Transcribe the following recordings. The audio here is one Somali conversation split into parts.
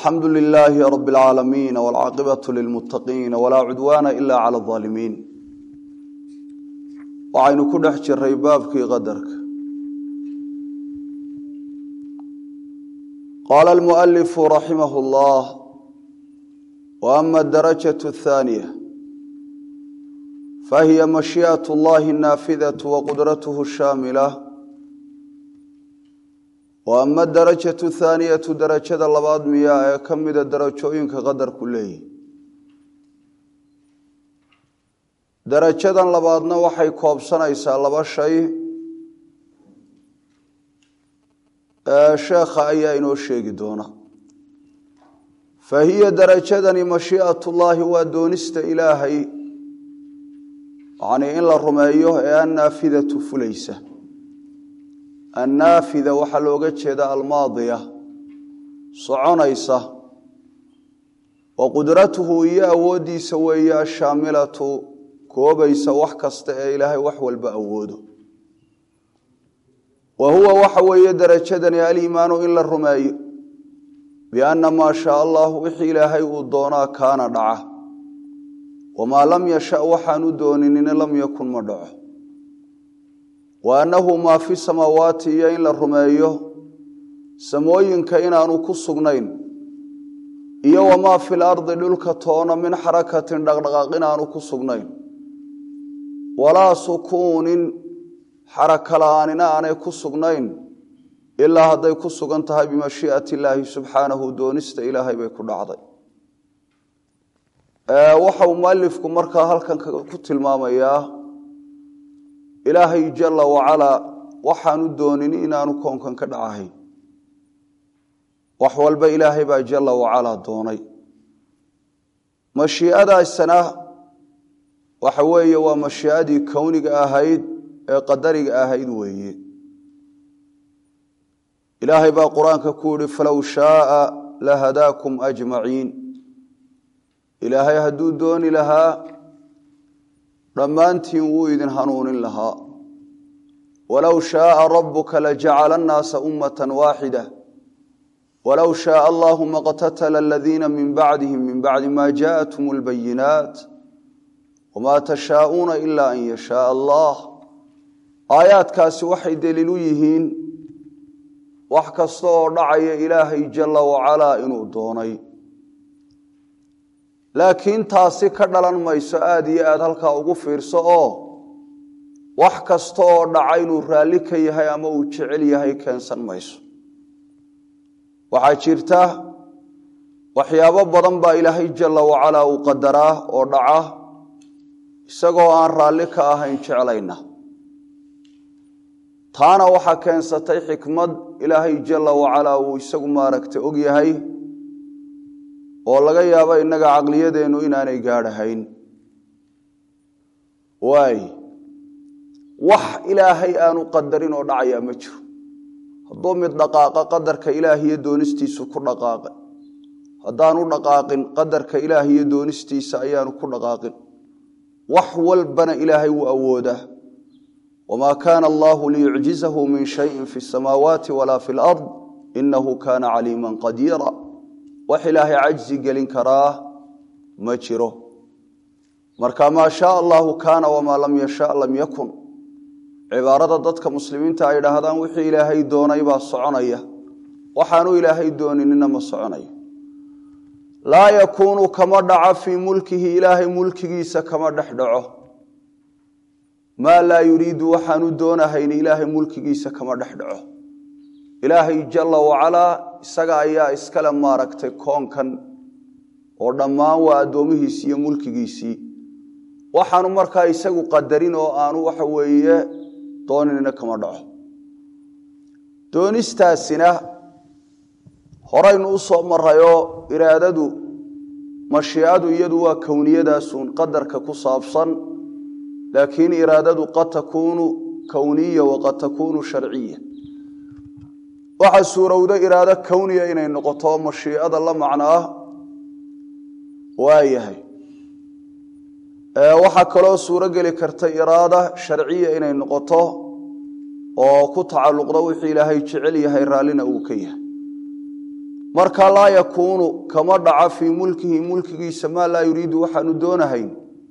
alxamdu lilaahi rab اlcaalamiin wاlcaaqibaة lilmuttaqiin walaa cudwaana ila clى اظaalimiin waxaynu ku dhex jiray baabkii qadarka qaala almualifu raximah اllah wa ama adarajaة الthaaniya fahiya mashiiئaة اllahi الnaafidaة waqudrath الshaamila wa ama darajatu thaaniyatu darajada labaad miyaa ee ka mida darajooyinka qadarku leeyihi darajadan labaadna waxay koobsanaysaa laba shay sheekha ayaa inoo sheegi doona fa hiya darajadani mashii'at ullaahi waa doonista ilaahay yacnii in la rumeeyo ee annaafidatu fulaysa annaafida waxaa looga jeeda almaadiya soconaysa wa qudratuhu iyo awooddiisa weeye ashaamilatu koobaysa wax kasta ee ilaahay wax walba awoodo wa huwa waxa weeye darajadani aliimaanu in la rumeeyo bianna maa shaa allahu wixii ilaahay uu doonaa kaana dhaca wamaa lam yasha waxaanu dooninin lam yakun ma dhaco wa annahu maa fi samaawaati iyo in la rumeeyo samooyinka inaanu ku sugnayn iyo wamaa fil ardi dhulka toona min xarakatin dhaqdhaqaaq inaanu ku sugnayn walaa sukuunin xaraka la-aanina aanay ku sugnayn ilaa hadday ku sugan tahay bimashii'ati illaahi subxaanahu doonista ilaahay bay ku dhacday waxau mualifku markaa halkan ku tilmaamayaa ilaahay jala wacalaa waxaanu doonin inaanu koonkan ka dhacahayn wax walba ilaahay baa jala wacalaa doonay mashii'adaasana waxa weeye waa mashii'adii kowniga ahayd ee qadariga ahayd weeye ilaahay baa qur-aanka ku yihi falow shaaa lahadaakum ajmaciin ilaahay hadduu dooni lahaa dhammaantiin wuu idin hanuunin lahaa walow shaaa rabuka lajacala annaasa ummata waaxida walow shaaa allahu maqtatala aladiina min bacdihim min bacdi ma jaaءathum اlbayinaat wma tashaa'uuna ila an yashaaa allah aayaadkaasi waxay deliil u yihiin wax kasta oo dhacaya ilaahay jala wacalaa inuu doonay laakiin taasi ka dhalan mayso aada iyo aada halkaa ugu fiirso oo wax kasta oo dhaca inuu raalli ka yahay ama uu jecel yahay keensan mayso waxaa jirta waxyaabo badan baa ilaahay jala wacalaa uu qadaraa oo dhaca isagoo aan raalli ka ahayn jeclayna taana waxaa keensatay xikmad ilaahay jala wacalaa uu isagu maaragta og yahay oo laga yaabo innaga caqliyadeennu inaanay gaadhahayn waay wax ilaahay aanu qadarin oo dhacayaa ma jiro hadduu mid dhaqaaqa qadarka ilaahiyo doonistiisu ku dhaqaaqay haddaanu dhaqaaqin qadarka ilaahiyo doonistiisa ayaanu ku dhaqaaqin wax walbana ilaahay wuu awoodaa wamaa kaana allahu liyucjizahu min shayin fi samaawaati walaa fi lard inahu kaana caliiman qadiira wax ilaahay cajzi gelin karaa ma jiro marka maa shaa allahu kaana wamaa lam yasha lam yakun cibaarada dadka muslimiinta ay dhahdaan wixii ilaahay doonay baa soconaya waxaanu ilaahay dooninina ma soconayo laa yakuunu kama dhaco fii mulkihi ilaahay mulkigiisa kama dhex dhaco maa laa yuriidu waxaanu doonahayn ilaahay mulkigiisa kama dhex dhaco ilaahay jala wacalaa isaga ayaa iskale maaragtay koonkan oo dhammaan waa addoomihiisii iyo mulkigiisii waxaanu markaa isagu qadarin oo aanu waxa weeye doonina kama dhaco doonistaasina horaynu u soo marayoo iraadadu mashiicadu iyadu waa kowniyadaasuun qadarka ku saabsan laakiin iraadadu qad takuunu kowniya waqad takuunu sharciya waxaa suurowda iraado kowniya inay noqoto mashiicada la macnaa waayahay waxaa kaloo suuro geli karta iraada sharciya inay noqoto oo ku tacalluqda wixii ilaahay jecel yahay raallina uu ka yahay marka laa yakuunu kama dhaca fii mulkihi mulkigiisa maa laa yuriidu waxaanu doonahayn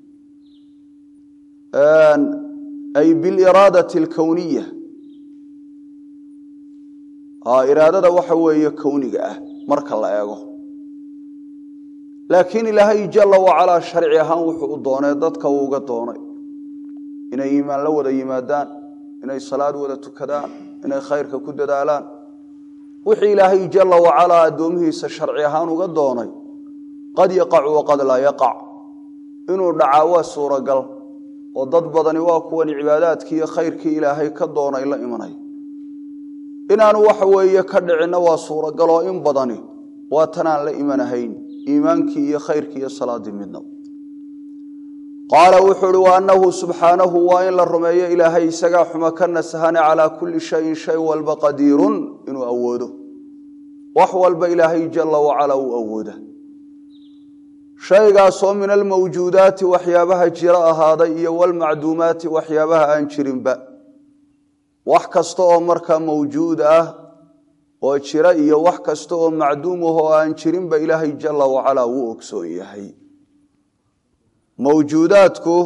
ay biliraadati alkowniya iraadada waxa weeye kowniga ah marka la eego laakiin ilaahay jala wacalaa sharci ahaan wuxuu u doonay dadka uu uga doonay inay iimaan la wada yimaadaan inay salaad wada tukadaan inay khayrka ku dadaalaan wixii ilaahay jala wacalaa addoomihiisa sharci ahaan uga doonay qad yaqacu waqad laa yaqac inuu dhacaa waa suuragal oo dad badani waa kuwan cibaadaadkii iyo khayrkii ilaahay ka doonay la imanay inaanu waxa weeye ka dhicinna waa suuragal oo in badani waa tanaan la imanahayn iimaankii iyo khayrkii iyo salaadii midna qaala wuxuu uhi wa annahu subxaanahu waa in la rumeeyo ilaahay isagaa xuma ka nasahane calaa kulli shayin shay walba qadiirun inuu awoodo wax walba ilaahay jala wacalaa uu awooda shaygaasoo min almawjuudaati waxyaabaha jira ahaaday iyo walmacduumaati waxyaabaha aan jirinba wax kasta oo markaa mawjuud ah oo jira iyo wax kasta oo macduum ah oo aan jirinba ilaahay jala wacalaa wuu ogsoon yahay mawjuudaadku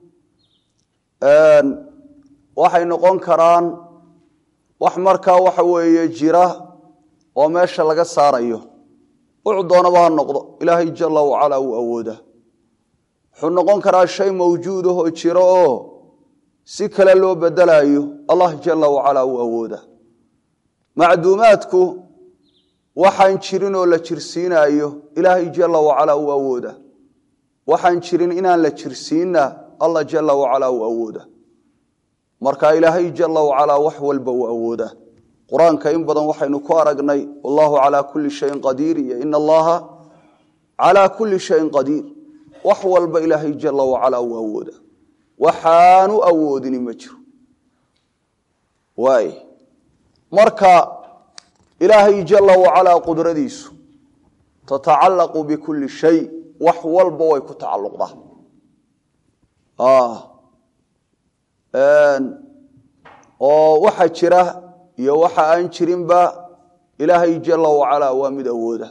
waxay noqon karaan wax markaa waxa weeye jira oo meesha laga saarayo wuxuu doonaba ha noqdo ilaahay jala wacalaa wuu awooda wuxuu noqon karaa shay mawjuud ah oo jiro oo si kale loo bedelaayo allah jala wacalaa wuu awooda macduumaadku waxaan jirin oo la jirsiinaayo ilaahay jala wacalaa wuu awooda waxaan jirin inaan la jirsiinna allah jala wacalaa uu awooda marka ilaahay jala wacalaa wax walba uu awooda qur-aanka in badan waxaynu ku aragnay wallahu calaa kulli shayin qadiir iyo ina allaha calaa kulli shayin qadiir wax walba ilaahay jala wacalaa uu awooda waxaanu awoodini ma jiro waay marka ilaahay jala wacalaa qudradiisu tatacallaqu bikulli shay wax walba way ku tacalluqdaa oo waxa jira iyo waxa aan jirinba ilaahay jala wacalaa waa mid awooda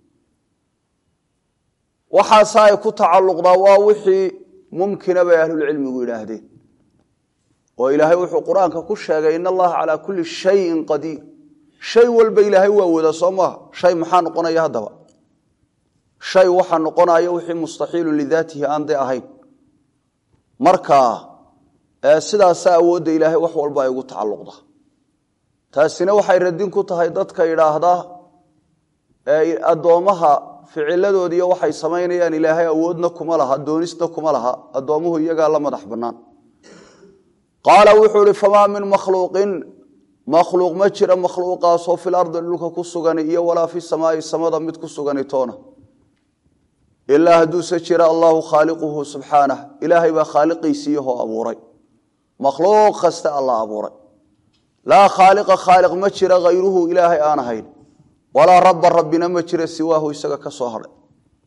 waxaase ay ku tacalluqdaa waa wixii mumkina bay ahlulcilmigu yidhaahdeen oo ilaahay wuxuu qur-aanka ku sheegay in allaha calaa kulli shayin qadiir shay walba ilaahay waa awoodaa soo maaha shay maxaa noqonaya haddaba shay waxaa noqonaya wixii mustaxiilun lidaatihi aan de ahayn marka sidaasa awoodda ilaahay wax walba ay ugu tacalluqda taasina waxay radin ku tahay dadka yidhaahda addoommaha ficiladoodiiyo waxay samaynayaan ilaahay awoodna kuma laha doonisna kuma laha addoommuhu iyagaa la madax bannaan qaala wuxuu ihi famaa min makhluuqin makhluuq ma jira makhluuqaasoo fil ardi dhulka ku sugani iyo walaa fi samaai samada mid ku sugani toona ilaa hadduuse jira allahu khaaliquhu subxaanah ilaahay baa khaaliqiisiiyahoo abuuray makhluuq kasta alla abuuray laa khaaliqa khaaliq ma jira hayruhu ilaahay aan ahayn walaa rabba rabbina ma jira siwaahu isaga ka soo hadhay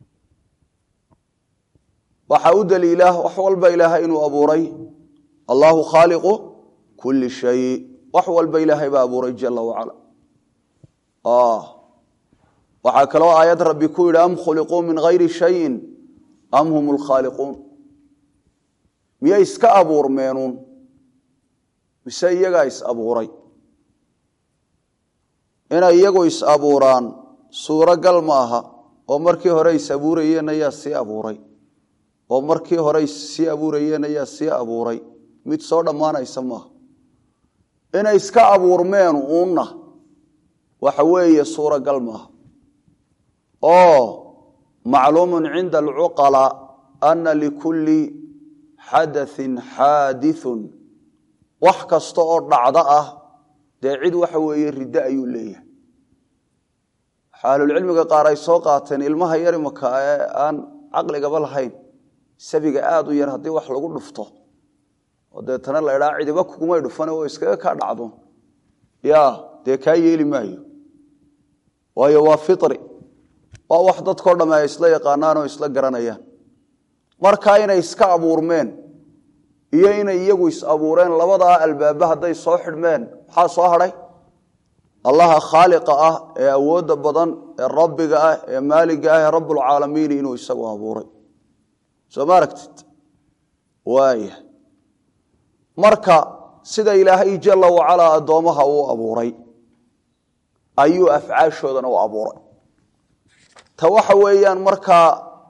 waxaa u daliila wax walba ilaahay inuu abuuray allahu khaaliqu kulli shay wax walba ilaahay baa abuuray jala wacala waxaa kaloo aayad rabbi ku yidhi am khuliquu min hayri shayin am hum lkhaaliquun miyay iska abuurmeenuun mise iyagaa is abuuray inay iyagu is abuuraan suuragal ma aha oo markii hore is abuurayeen ayaa sii abuuray oo markii hore sii abuurayeen ayaa sii abuuray mid soo dhammaanaysa maaha inay iska abuurmeen uunna waxa weeye suuragal maaha oo macluumun cinda alcuqalaa ana likulli xadaثin xaadiثun wax kasta oo dhacdo ah dee cid waxa weeye riddo ayuu leeyahay waxaa ahlulcilmiga qaar ay soo qaateen ilmaha yar imaka ee aan caqligaba lahayn sabiga aada u yar haddii wax lagu dhufto oo deetana la idhaa cidiba kugumay dhufane oo iskaga kaa dhacdo ya dee kaa yeeli maayo waayo waa firi waa wax dadkao dhamme ay isla yaqaanaan oo isla garanayaan markaa inay iska abuurmeen iyo inay iyagu is abuureen labadaa albaaba hadday soo xidhmeen maxaa soo hadhay allaha khaaliqa ah ee awoodda badan ee rabbiga ah ee maaliga ah ee rabbulcaalamiin inuu isagu abuuray soo ma aragtid waaya marka sida ilaahay jalla wacalaa addoommaha uu abuuray ayuu afcaashoodana u abuuray ta waxa weeyaan markaa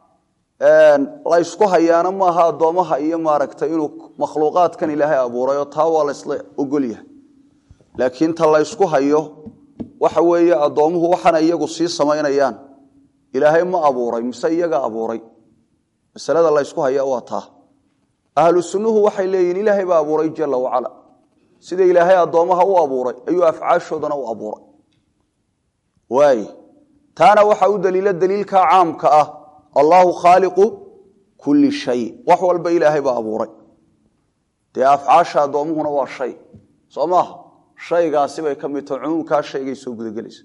la ysku hayaana maaha addoommaha iyo maaragtay inuu makhluuqaadkan ilaahay abuuray oo taa waa la ysla ogolyahay laakiin ta la ysku hayo waxa weeye addoommuhu waxaana iyagu sii samaynayaan ilaahay ma abuuray mise iyaga abuuray masalada la ysku haya waa taa ahlu sunnuhu waxay leeyihin ilaahay baa abuuray jalla wacala sida ilaahay addoommaha u abuuray ayuu afcaashoodana u abuuray waay taana waxaa u daliila daliilka caamka ah allaahu khaaliqu kulli shay wax walba ilaahay baa abuuray dee afcaasha addoommuhuna waa shay soo maaha shaygaasi bay ka mid taho cumuumkaa shaygay soo gudagelaysa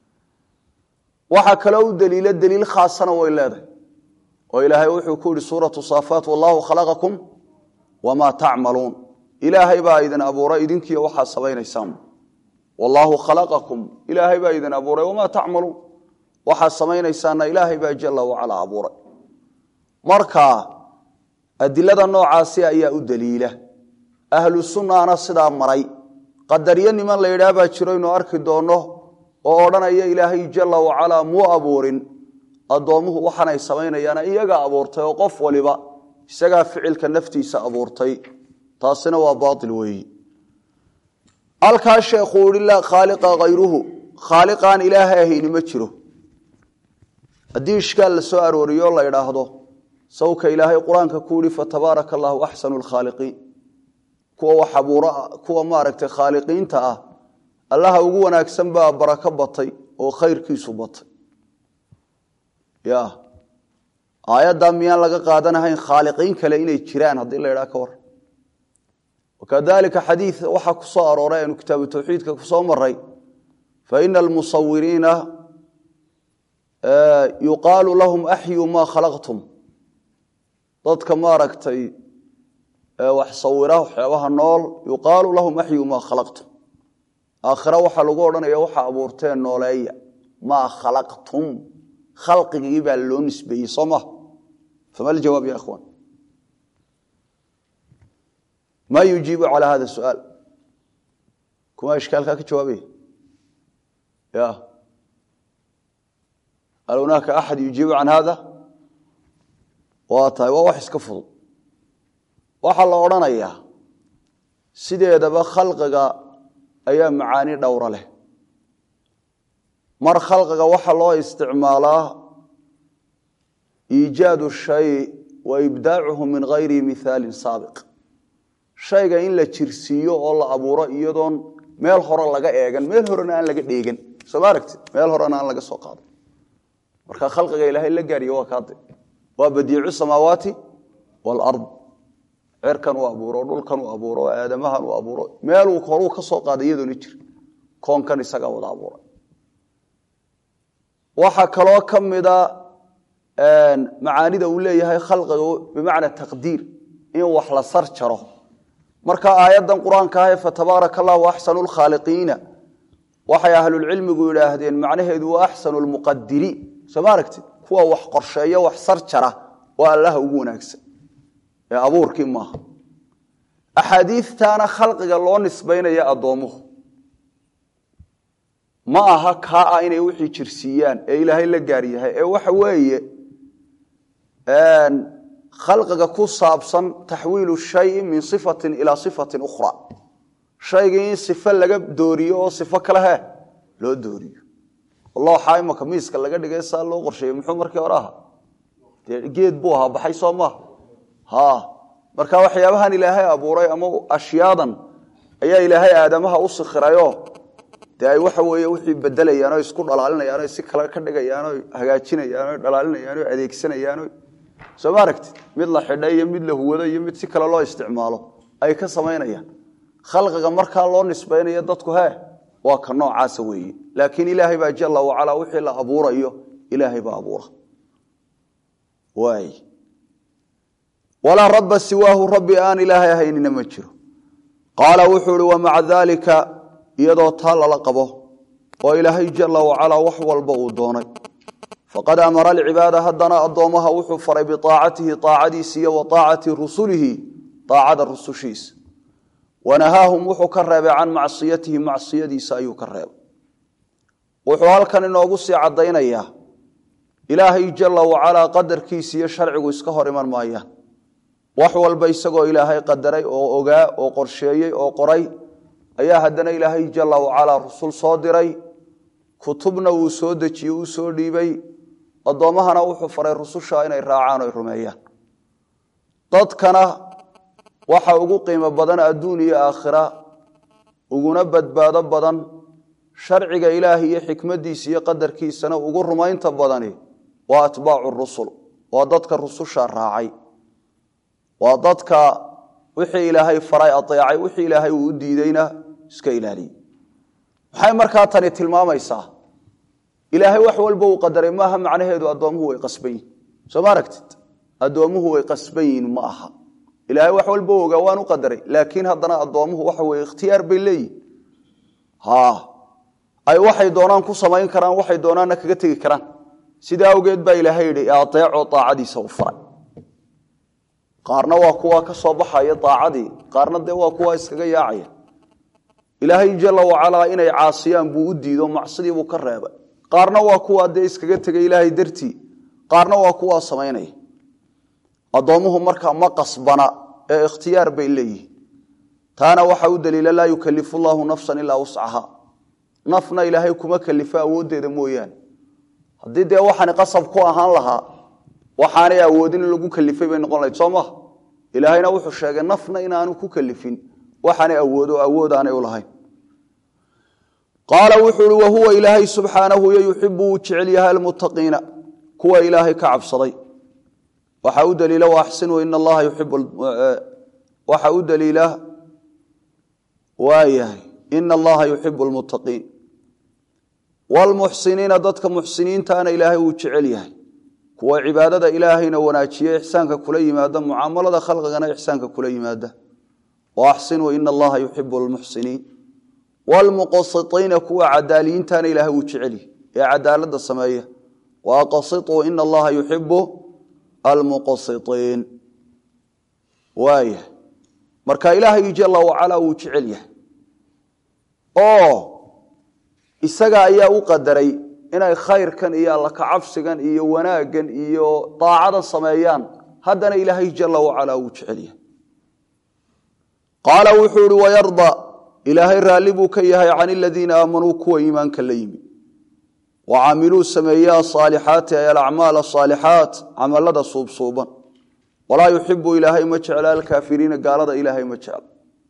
waxaa kaloo u daliila daliil khaasana way leedahay oo ilaahay wuxuu ku yihi suuratu saafaat wallaahu khalaqakum wamaa tacmaluun ilaahay baa idin abuuray idinkiiyo waxaa samaynaysaan wallaahu khalaqakum ilaahay baa idin abuuray wamaa tacmaluun waxaa samaynaysaana ilaahay baa jalla wacala abuuray marka adilada noocaasi ayaa u daliila ahlu sunnaana sidaa maray qadaryo niman la yidhaah baa jiro inuu arki doonno oo odhanaya ilaahay jalla wacalaa muu abuurin addoommuhu waxaanay samaynayaana iyagaa abuurtay oo qof waliba isagaa ficilka naftiisa abuurtay taasina waa baail weeyi halkaa sheekhuu ihi laa khaaliqa hayruhu khaaliqaan ilaahay ahayni ma jiro haddii ishkaal la soo arooriyo la idhaahdo sawka ilaahay qur-aanka ku yihi fatabaaraka allahu axsanu lkhaaliqiin kuwa wax abuura kuwa maaragtay khaaliqiinta ah allaha ugu wanaagsan baa barako batay oo khayrkiisu batay ya aayaddaa miyaan laga qaadanahayn khaaliqiin kale inay jiraan haddii la idhaha ka war wakadalika xadiid waxaa ku soo arooray aynu kitaabu tawxiidka ku soo maray faina almusawiriina yuqaalu lahum axyuu maa khalaqtum dadka maaragtay wax sawira waxyaabaha nool yuqaalu lahum axyuu maa khalaqtum aakhira waxaa lagu odhanaya waxaa abuurteen nooleeya maa khalaqtum khalqigii baa loo nisbeeyey soo maha fama ljawaab ya ikhwan ma yujiibu calى hada suaal kuma ishkaalkaa ka jawaabaya ya hal hunaaka axad yujiibu can hada waa tahay waa wax iska fudud waxaa la odhanayaa sideedaba khalqiga ayaa macaani dhowra leh mar khalqiga waxaa loo isticmaalaa iijaadu shay wa ibdaacuhu min gayri mihaalin saabiq shayga in la jirsiiyo oo la abuuro iyadoon meel hore laga eegan meel horena aan laga dheegan soo ma aragtid meel horena aan laga soo qaado marka khalqiga ilaahay la gaariyo waa kaade waa badiicu samaawaati waalard cirkan uu abuuro dhulkan uu abuuro aadamahan uu abuuro meeluu horuu ka soo qaaday iyadoona jir koonkan isagaa wada abuuray waxaa kaloo ka mida macaanida uu leeyahay khalqiga bimacna taqdiir in wax la sar jaro marka aayaddan qur-aanka ah ee fatabaaraka allahu axsanu lkhaaliqiina waxay ahlulcilmigu yidhaahdeen macnaheedu waa axsanu lmuqadiriin soo ma aragtid kuwa wax qorsheeyo wax sar jara waa allaha ugu wanaagsan ee abuurkii maaha axaadiidtaana khalqiga loo nisbaynaya addoommuhu ma aha kaa ah inay wixii jirsiiyaan ee ilaahay la gaar yahay ee waxa weeye khalqiga ku saabsan taxwiilu shayi min sifatin ilaa sifatin ukhra shaygii in sifo laga dooriyo oo sifo kale he loo dooriyo looxa imaka miiska laga dhigay saa loo qorsheeyey muxuu markii hore ahaa dee geed buu ahaa baxay soo maaha ha marka waxyaabahan ilaahay abuuray ama ashyaadan ayaa ilaahay aadamaha u sikhirayo dee ay waxa weeye wixii bedelayaan o isku dhalaalinayaan o si kale ka dhigayaan o hagaajinayaan o dhalaalinayaan o adeegsanayaan soo ma aragtid mid la xidha iyo mid la huwado iyo mid si kale loo isticmaalo ay ka samaynayaan khalqiga markaa loo nisbaynayo dadku he waa ka noocaasa weeye laakiin ilaahay baa jalla wacalaa wixii la abuurayo ilaahay baa abuura waay walaa rabba siwaahu rabbi aan ilaahay ahaynina ma jiro qaala wuxuu ihi wamaca daalika iyadoo taa lala qabo oo ilaahay jala wacalaa wax walba uu doonay faqad amara alcibaada haddana addoommaha wuxuu faray biaacatihi aacadiisa iyo wa aacati rusulihi aacada rusushiisa wanahaahum wuxuu ka reebay can macsiyatihi macsiyadiisa ayuu ka reebay wuxuu halkan inoogu sii caddaynayaa ilaahay jala wacalaa qadarkiisa iyo sharcigu iska hor iman maayaan wax walba isagoo ilaahay qadaray oo ogaa oo qorsheeyey oo qoray ayaa haddana ilaahay jala wacalaa rusul soo diray kutubna uu soo dejiyey uu soo dhiibay addoommahana wuxuu faray rususha inay raacaan o ay rumeeyaan dadkana waxa ugu qiimo badan adduun iyo aakhira uguna badbaado badan sharciga ilaahi iyo xikmadiisa iyo qadarkiisana ugu rumaynta badani waa atbaacu rusul waa dadka rususha raacay waa dadka wixii ilaahay faray aeecay wixii ilaahay uu u diideyna iska ilaaliyey maxay markaa tani tilmaamaysaa ilaahay wax walba uu qadaray maaha macnaheedu addoomuhu way qasban yihin soo ma aragtid addoomuhu way qasban yihin ma aha ilaahay wax walba ogaa waan u qadaray laakiin haddana addoomuhu waxa weye ikhtiyaar bay leeyihin ay waxay doonaan ku samayn karaan waxay doonaanna kaga tegi karaan sidaa awgeed baa ilaahay yidhi aeecoo aacadiisa u faray qaarna waa kuwa ka soo baxaya aacadii qaarna dee waa kuwa iskaga yaacaya ilaahay jala wacalaa inay caasiyaan buu u diido macsidiibuu ka reebay qaarna waa kuwa dee iskaga tegay ilaahay dartii qaarna waa kuwaa samaynaya addoomuhu markaa ma qasbana ee ikhtiyaar bay leeyihin taana waxa u daliila laa yukalifu llaahu nafsan ilaa wuscaha nafna ilaahay kuma kalifo awooddeeda mooyaane haddii dee waxaani qasab ku ahaan lahaa waxaanay awoodin in lagu kalifay bay noqon lahayd soo maha ilaahayna wuxuu sheegay nafna inaanu ku kalifin waxaanay awoodo awood aanay u lahayn qaala wuxuu uhi wahuwa ilaahay subxaanahu yo yuxibu wuu jecel yahay almuttaqiina kuwa ilaahay ka cabsaday waxaa u daliila waaxsinuu in allaha yuxibu waxaa u daliila waayahay ina allaha yuxibu lmuttaqiin wlmuxsiniina dadka muxsiniintaana ilaahay wuu jecel yahay kuwa cibaadada ilaahayna wanaajiye ixsaanka kula yimaada mucaamalada khalqigana ixsaanka kula yimaada waaxsinuu ina allaha yuxibu lmuxsiniin wlmuqasitiina kuwa cadaaliyiintaana ilaahay wuu jecel yahay ee cadaalada sameeya waaqasituu ina allaha yuxibu almuqasitiin waaya marka ilaahay jala wacalaa wuu jecel yahay oo isaga ayaa u qadaray inay khayrkan iyo alla kacabsigan iyo wanaaggan iyo daacadan sameeyaan haddana ilaahay jala wacalaa wuu jecel yahay qaala wuxuu ihi wayarda ilaahay raalli buu ka yahay can aladiina aamanuu kuwa iimaanka la yimi wa camiluu sameeye asaalixaati ay alacmaal asaalixaat camalada suubsuuban walaa yuxibu ilaahay ma jecla alkaafiriina gaalada ilaahay ma jecla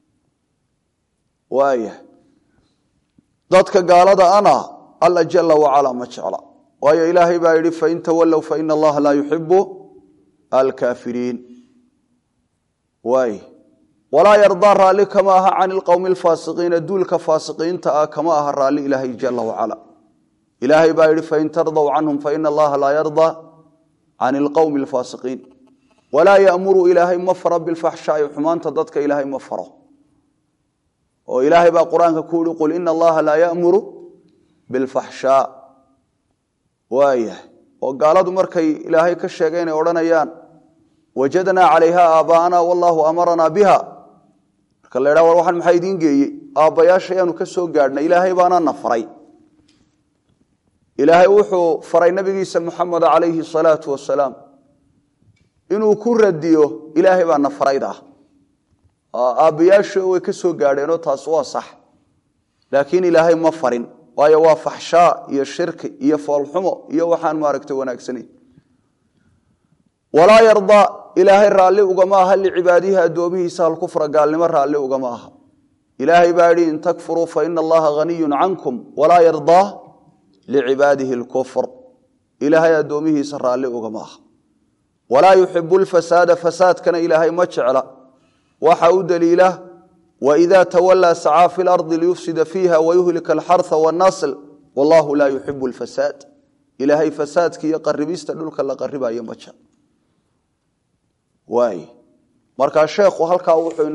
waaya dadka gaalada ana alla jala wacalaa ma jecla waayo ilaahay baa yidhi fain tawallow faina allaha laa yuxibu alkaafiriin waay walaa yardaa raalli kama aha can ilqowmi alfaasiqiina duulka faasiqiinta ah kama aha raalli ilaahay jala wacala ilaahay baa yidhi fain tardow canhum faina allaha laa yardaa can ilqowmi alfaasiqiin walaa yamuru ilaahay ma faro bilfaxshaai xumaanta dadka ilaahay ma faro oo ilaahay baa qur-aanka ku yihi qul ina allaha laa yamuru bilfaxshaa waayahay oo gaaladu markay ilaahay ka sheegay inay odhanayaan wajadnaa calayha aaba'ana wallahu amaranaa biha marka la ydhaha war waxaan maxaa idiin geeyey aabbayaasha ayaanu ka soo gaadhnay ilaahay baana na faray ilaahay wuxuu faray nabigiisa muxamed calayhi salaatu wasalaam inuu ku radiyo ilaahay baa na farayda ah aabbayaasha way ka soo gaadheenoo taas waa sax laakiin ilaahay ma farin waayo waa faxshaa iyo shirki iyo foolxumo iyo waxaan maaragta wanaagsanayn walaa yardaa ilaahay raalli ugama aha licibaadihi addoomihiisa halkufra gaalnimo raalli ugama aha ilaahay baa yidhi in takfuruu faina allaha haniyun cankum walaa yardaa licibaadihi lkufr ilaahay addoomihiisa raalli ugama aha walaa yuxibu lfasaada fasaadkana ilaahay ma jecla waxa u daliila waida tawalaa sacaa fi lardi liyufsida fiiha wayuhlika alxarha wannasl wallahu laa yuxibu lfasaad ilaahay fasaadka iyo qaribista dhulka la qaribayo ma jecl waay markaa sheekhu halkaa wuxuu inagu tusayaa waxa weeye ilaahay subxaanahu wa tacaala wuxuu inagu tusayaa in addoomuhu ay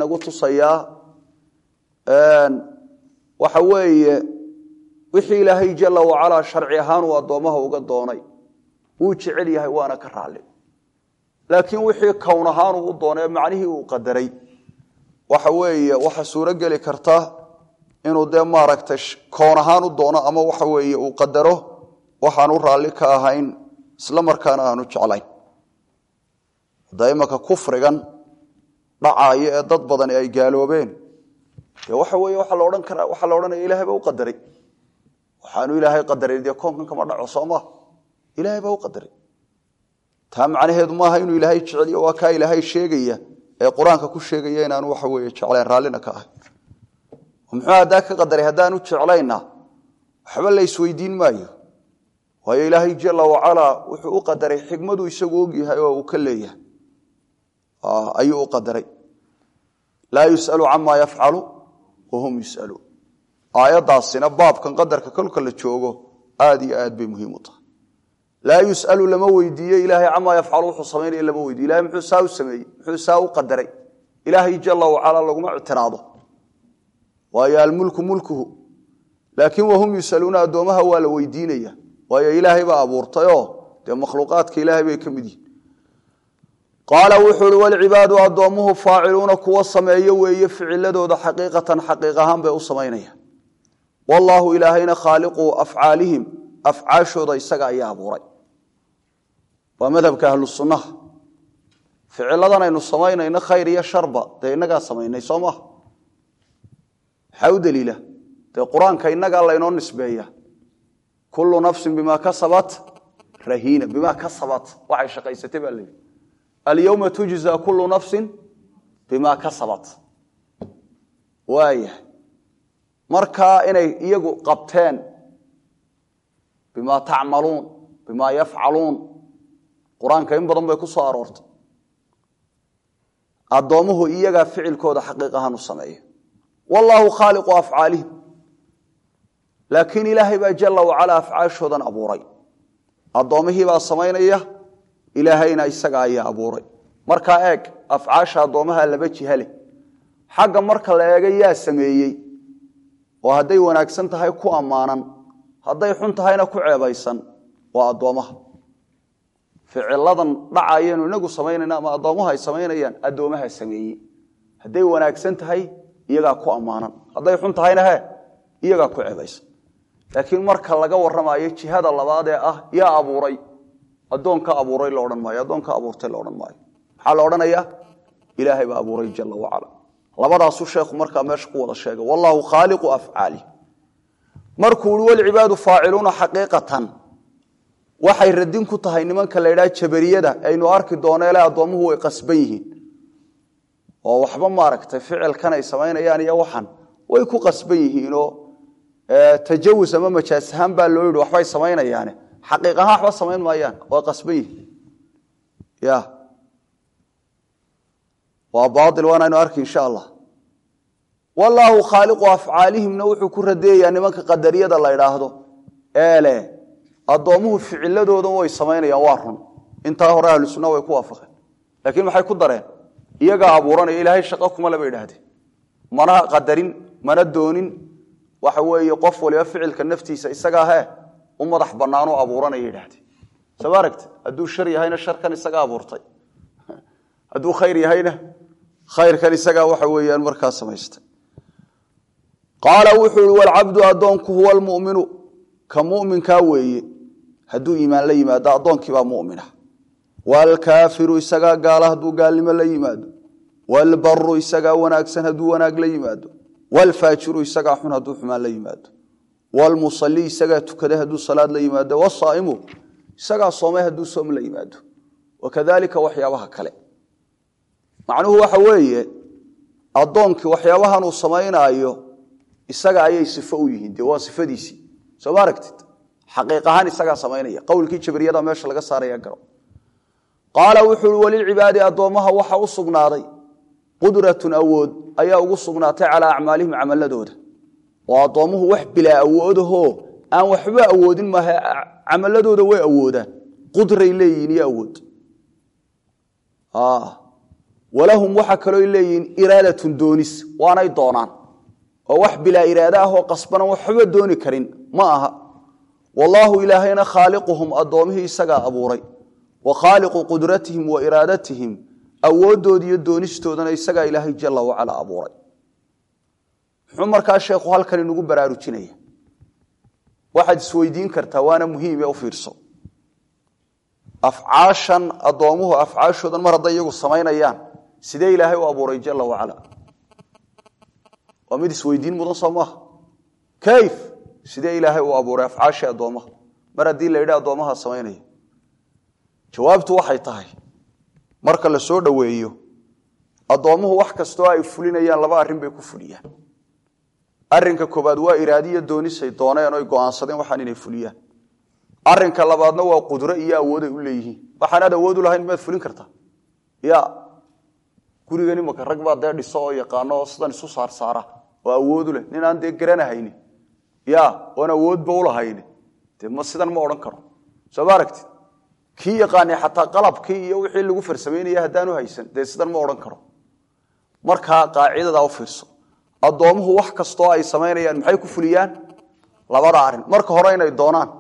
wixii ilaahay jalla wacalaa sharci ahaan uu addoommaha uga doonay wuu jecel yahay waana ka raalli laakiin wixii kown ahaanuu u doonay macnihii uu qadaray waxa weeye waxa suuro geli karta inuu dee maaragtay kown ahaan u doono ama waxa weeye uu qadaro waxaanu raalli ka ahayn isla markaana aanu jeclayn hadda imanka kufrigan dhacaayo ee dad badani ay gaaloobeen dee waxa weeye waxaa la odhan karaa waxaa la odhanaya ilahay baa u qadaray waxaanu ilaahay qadaray dee koonkan kama dhaco soo maa ilaahay baa u qadaray taa macnaheedu maaha inuu ilaahay jeceliyo waa kaa ilaahay sheegaya ee qur-aanka ku sheegaya inaanu waxa weeye jeclayn raallina ka ahay muxuu haddaa ka qadaray haddaanu jeclayna waxba la isweydiin maayo waayo ilaahay jala wacalaa wuxuu u qadaray xikmadu isagu ogyahay oo uu ka leeyahay ayuu u qadaray laa yus'alu camaa yafcalu wahum yus'aluun aayaddaasina baabkan qadarka kolka la joogo aad iyo aad bay muhiim u tahay laa yus'alu lama weydiiye ilaahay camaa yafcalu wuxuu samaynaya lama weydiye ilahay muxuu saa u sameeyey muxuu saa u qadaray ilaahay jala wacalaa laguma ictiraado waayo almulku mulkuhu laakiin wahum yusaluuna addoomaha waa la weydiinaya waayo ilaahay baa abuurtayoo dee makhluuqaadka ilaahay bay ka mid yihin qaala wuxuu ihi walcibaadu addoommuhu faaciluuna kuwa sameeyo weeye ficiladooda xaqiiqatan xaqiiq ahaan bay u samaynaya wallaahu ilaahayna khaaliqu afcaalihim afcaashooda isaga ayaa abuuray waa madhabka ahlu sunnaha ficiladan aynu samaynayno khayr iyo sharba dee innagaa samaynay soo maha maxaa u daliila dee qur-aanka innagaa laynoo nisbeeya kullu nafsin bimaa kasabat rahiina bimaa kasabat waxay shaqaysatay baa layidhi alyowma tujza kullu nafsin bimaa kasabat waayahay markaa inay iyagu qabteen bimaa tacmaluun bimaa yafcaluun qur-aanka in badan bay ku soo aroortay addoommuhu iyagaa ficilkooda xaqiiq ahaan u sameeya wallaahu khaaliqu afcaalihim laakiin ilaahay baa jala wacalaa afcaashoodan abuuray addoommihii baa samaynaya ilaahayna isaga ayaa abuuray markaa eeg afcaasha addoommaha laba jiha leh xagga marka la eega yaa sameeyey oo hadday wanaagsan tahay ku ammaanan hadday xun tahayna ku ceebaysan waa addoommaha ficiladan dhacayanu inagu samaynayna ama addoommaha ay samaynayaan addoomaha sameeyey hadday wanaagsan tahay iyagaa ku ammaanan hadday xun tahayna he iyagaa ku ceebaysan laakiin marka laga warramayo jihada labaad ee ah yaa abuuray addoonka abuuray la odhan maayo addoonka abuurtay la odhan maayo maxaa la odhanayaa ilaahay baa abuuray jala wacala labadaasuu sheekhu markaa meesha ku wada sheegay wallaahu khaaliqu afcaali markuu ui walcibaadu faaciluuna xaqiiqatan waxay radin ku tahay nimanka la ydhaha jabariyada aynu arki dooneele addoommuhu way qasban yihiin oo waxba maaragtay ficilkan ay samaynayaan iyo waxan way ku qasban yihiinoo tajawus ama majaas ahaan baa loo yidhi waxbay samaynayaane xaqiiq ahaan waxba samayn maayaan waa qasban yihiin ya waa baail waanaynu arki insha allah wallaahu khaaliqu afcaalihimna wuxuu ku radeeyaa nimanka qadariyada la idhaahdo eele addoommuhu ficiladoodan way samaynayaan waa run intaa hore ahlu sunna way ku waafaqeen laakiin maxay ku dareen iyagaa abuuranaya ilaahay shaqo kuma laba idhaahdeen mana qadarin mana doonin waxa weeye qof waliba ficilka naftiisa isagaa he u madax bannaanoo abuuranaya idhaahdeen soo ma aragti hadduu shar yahayna sharkan isaga abuurtay hadduu khayr yahayna khayrkan isagaa waxa weeyaan markaa samaystay qaala wuxuu ihi walcabdu addoonku huwa almuminu ka muminkaa weeye hadduu iimaan la yimaado addoonkiibaa mumina waalkaafiru isagaa gaala hadduu gaalnimo la yimaado waalbaru isagaa wanaagsan hadduu wanaag la yimaado waalfaajiru isagaa xun hadduu xumaan la yimaado waalmusali isagaa tukada hadduu salaad la yimaado wasaa'imu isagaa soomay hadduu soom la yimaado wakadalika waxyaabaha kale macnuhu waxa weeye addoonkii waxyaabahan uu samaynaayo isaga ayay sifo u yihiin dee waa sifadiisii soo ma aragtid xaqiiq ahaan isagaa samaynaya qowlkii jabriyada meesha laga saaraya garo qaala wuxuu uhi walilcibaadi addoommaha waxa u sugnaaday qudratun awood ayaa ugu sugnaatay calaa acmaalihim camaladooda oo addoommuhu wax bilaa awoodahoo aan waxba awoodin maaha camaladooda way awoodaan qudray leeyihiin iyo awood walahum waxa kaloo leeyihiin iraadatun doonis waanay doonaan oo wax bilaa iraada ah oo qasbana waxba dooni karin ma aha wallaahu ilaahayna khaaliquhum addoommihii isagaa abuuray wa khaaliqu qudratihim wa iraadatihim awoodooda iyo doonistoodana isagaa ilaahay jala wacala abuuray muxuu markaa sheekhu halkan inugu baraarujinaya waxaad isweydiin kartaa waana muhiim ee u fiirso afcaashan addoomuhu afcaashoodan mar hadday iyagu samaynayaan sidee ilaahay u abuuray jala wacala waa mid isweydiin mudan soo maaha kayf sidee ilaahay u abuuray afcaashii addoommaha mar haddii la yidhi addoomaha samaynaya jawaabtu waxay tahay marka la soo dhoweeyo addoommuhu wax kastoo ay fulinayaan laba arrin bay ku fuliyaan arrinka koobaad waa iraadiya doonisay dooneen oy go'aansadeen waxaan inay fuliyaan arrinka labaadna waa qudro iyo awooday u leeyihiin waxaanaad awood u lahayn maad fulin kartaa ya gurigan imaka rag baa dee dhiso oo yaqaano oo sidan isu saarsaara oo awoodu leh nin aan dee garanahayni ya oon awoodba ulahayni dee ma sidan ma odhan karo soo ma aragtid kii yaqaanay xataa qalabkii iyo wixii lagu farsamaynaya haddaanu haysan dee sidan ma odhan karo markaa qaacidadaa u fiirso addoommuhu wax kastoo ay samaynayaan maxay ku fuliyaan labada arrin marka hore inay doonaan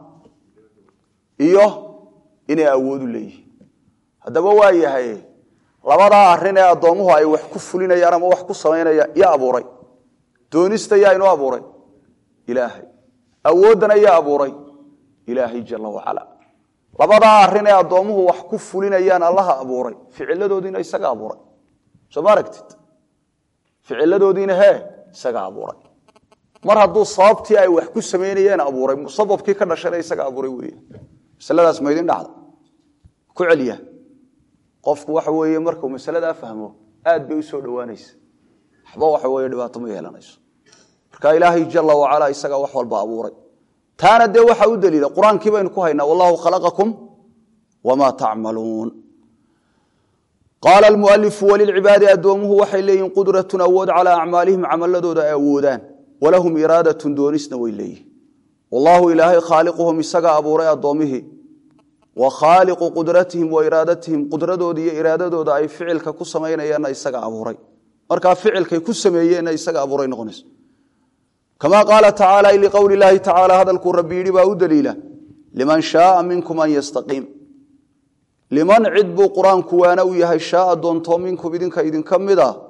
iyo inay awoodu leeyihiin haddaba waa yahay labadaa arrin ee addoommuhu ay wax ku fulinayaan ama wax ku samaynayaan yaa abuuray doonista yaa inoo abuuray ilaahay awooddana yaa abuuray ilaahay jala wacala labadaa arrin ee addoommuhu wax ku fulinayaan allaha abuuray ficiladoodiina isaga abuuray soo ma aragtid ficiladoodiina hee isaga abuuray mar hadduu sababtii ay wax ku samaynayeen abuuray musababkii ka dhashana isaga abuuray wey masaladaas maydin dhacda ku celiya qofku waxa weeye markuu masaladaa fahmo aad bay u soo dhowaanaysa waxba waxa weeye dhibaato ma yeelanayso marka ilaahay jala wacala isagaa wax walba abuuray taana dee waxaa u daliila qur-aankii baynu ku haynaa wallahu khalaqakum wamaa tacmaluun qaala almualifu walilcibaadi addoomuhu waxay leeyihin qudratun awood calaa acmaalihim camaladooda ay awoodaan walahum iraadatun doonisna way leeyihin wallaahu ilaahay khaaliquhum isagaa abuuray addoommihii wa khaaliqu qudratihim wa iraadatihim qudradooda iyo iraadadooda ay ficilka ku samaynayaanna isaga abuuray markaa ficilkay ku sameeyeenna isaga abuuray noqonaysa kama qaala tacaala liqowli illaahi tacaala hadalkuu rabbi yidhi baa u daliila liman shaaa minkum an yastaqiim liman cid buu qur-aanku waana u yahay shaaa doontoo minkum idinka idinka mid a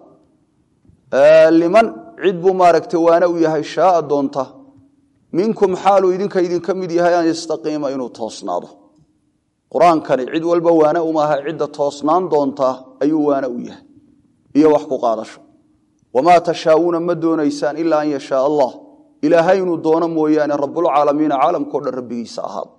liman cid buu maaragtay waana u yahay shaaa doonta minkum xaaluu idinka idinka mid yahay an yastaqiima inuu toosnaado qur-aankani cid walba waana umaaha cidda toosnaan doonta ayuu waana u yahay iyo wax ku qaadasho wamaa tashaauuna ma doonaysaan ilaa an yashaa allah ilaahay inuu doono mooyaane rabulcaalamiina caalamkao dhan rabbigiisa ahaado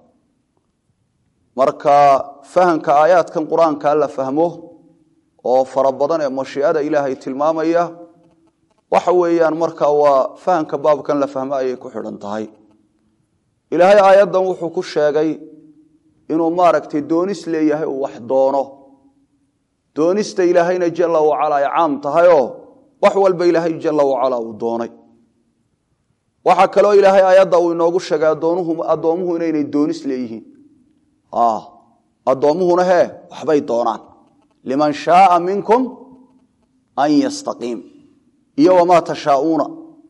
marka fahamka aayaadkan qur-aanka la fahmo oo fara badan ee mashiicada ilaahay tilmaamaya waxa weeyaan marka waa fahamka baabkan la fahmo ayay ku xidhan tahay ilaahay aayaddan wuxuu ku sheegay inuu maaragtay doonis leeyahay uu wax doono doonista ilaahayna jala wacala ay caam tahayoo wax walba ilaahay jala wacala uu doonay waxaa kaloo ilaahay aayadda uu inoogu sheegay addoomuhu inaynay doonis leeyihiin addoommuhuna hee waxbay doonaan liman shaaa minkum an yastaqiim iyo wamaa tashaauuna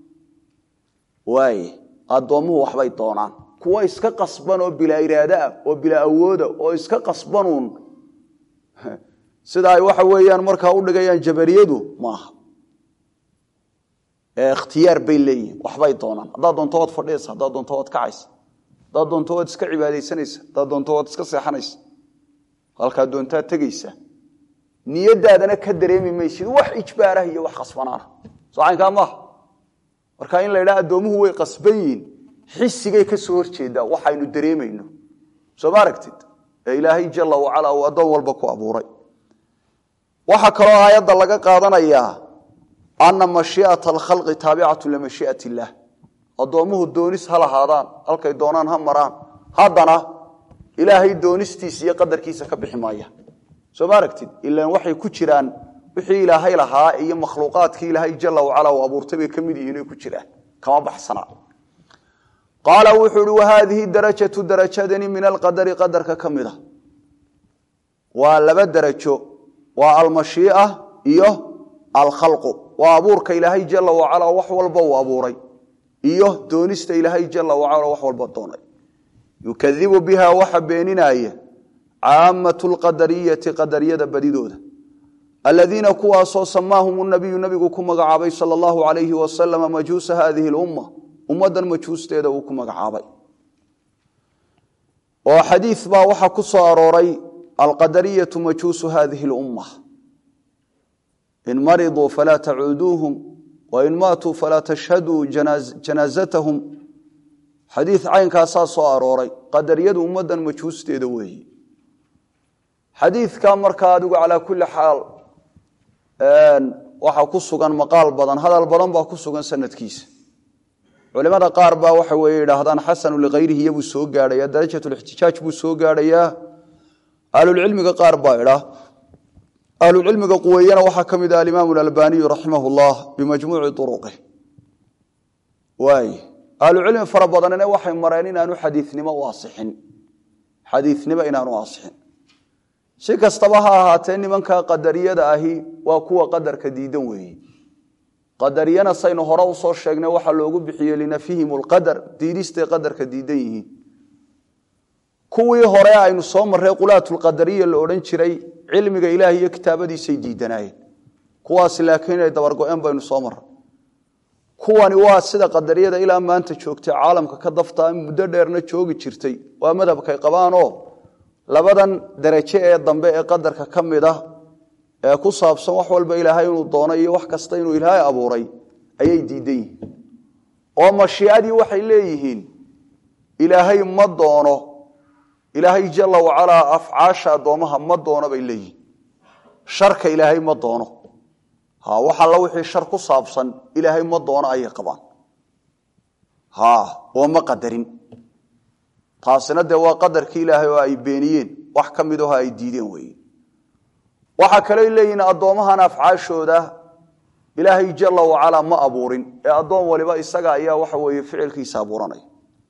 waay addoommuhu waxbay doonaan kuwa iska qasban oo bilaa iraado ah oo bilaa awooda oo iska qasbanuun sida ay waxa weeyaan markaa u dhigayaan jabariyadu maaha ikhtiyaar bay leeyihin waxbay doonaan haddaad doonto waad fadhiyaysa haddaad doonto waad kacaysa haddaad doonto waad iska cibaadaysanaysa haddaad doonto waad iska seexanaysa halkaad doontaad tegaysa niyadaadana ka dareemi maysid wax ijbaarah iyo wax khasbanaana soo caynkaa maaha marka in la ydhaha addoomuhu way qasban yihiin xisigay ka soo horjeedaa waxaynu dareemayno soo ma aragtid ee ilaahay jala wacala uu addoon walba ku abuuray waxaa kaloo aayadda laga qaadanayaa ana mashiiata alkhalqi taabicatu limashiiat illaah addoommuhu doonis ha lahaadaan halkay doonaan ha maraan haddana ilaahay doonistiisa iyo qadarkiisa ka bixi maaya soo ma aragtid ilaan waxay ku jiraan wixii ilaahay lahaa iyo makhluuqaadkii ilaahay jala wacala uu abuurtay bay ka mid yihiin oy ku jiraan kama baxsana qaala wuxuu uhi wahaadihi darajatu darajadani min alqadari qadarka ka mid a waa laba darajo waa almashiia iyo alkhalqu waa abuurka ilaahay jala wacalaa wax walba uu abuuray iyo doonista ilaahay jala wacala wax walba doonay yukadibu biha waxa beeninaya caamatu lqadariyati qadariyada badidooda aladiina kuwaasoo samaahum nabiyu nabigu ku magacaabay sal allahu alayhi wasalama majuusa hadihi lumma ummadan majuusteeda uu ku magacaabay oo xadiid baa waxaa ku soo arooray alqadariyatu majuusu hadihi lumma in mariduu falaa tacuuduuhum wain maatuu falaa tashhaduu janaazatahum xadiid caynkaasaa soo arooray qadariyadu ummadan majuusteeda weeyi xadiidka markaa adigu calaa kulli xaal waxaa ku sugan maqaal badan hadal badan baa ku sugan sanadkiisa culimada qaar baa waxa weye yidhaahdaan xasanu likayrihi iyabuu soo gaadhaya darajatulixtijaaj buu soo gaadhayaa ahlulcilmiga qaar baa idhaa ahlulcilmiga quweeyana waxaa ka mid ah alimaamu albaniyu raximah llah bimajmuuci uruqih waay ahlucilmi fara badanina waxay mareen inaanu xadiinimo u asixin xadiinimo inaanu asixin si kastaba ha ahaatee nimanka qadariyada ahi waa kuwa qadarka diidan weeye qadariyana saynu hore usoo sheegnay waxaa loogu bixiyey linafyihim lqadar diidistay qadarka diidan yihiin kuwii hore aynu soo marray qulaatulqadariya la odhan jiray cilmiga ilaah iyo kitaabadiisay diidanaayeen kuwaas laakiin inay dabargo-een baynu soo marray kuwani waa sida qadariyada ilaa maanta joogtay caalamka ka daftaa muddo dheerna joogi jirtay waa madhabkay qabaanoo labadan daraje ee dambe ee qadarka ka mid ah ee ku saabsan wax walba ilaahay inuu doono iyo wax kasta inuu ilaahay abuuray ayay diidan yihiin oo mashiicadii waxay leeyihiin ilaahay ma doono ilaahay jala wacalaa afcaasha addoomaha ma doono bay leeyihiin sharka ilaahay ma doono ha wax alla wixii shar ku saabsan ilaahay ma doono ayay qabaan ha oo ma qadarin taasina dee waa qadarkii ilaahay oo ay beeniyeen wax ka mid aho ay diideen weeye waxaa kaloo leeyihiin addoommahan afcaashooda ilaahay jala wacalaa ma abuurin ee addoon waliba isaga ayaa waxa weeye ficilkiisa abuuranaya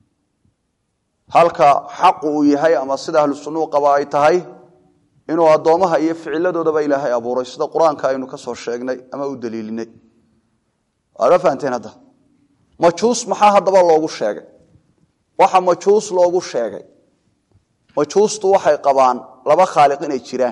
halka xaqu uu yahay ama sida ahlu sunnuu qaba ay tahay inuu addoommaha iyo ficiladoodaba ilaahay abuuray sida qur-aanka aynu ka soo sheegnay ama u daliilinay waad ma fahanteen hadda majuus maxaa haddaba loogu sheegay waxa majuus loogu sheegay majuustu waxay qabaan laba khaaliq inay jiraan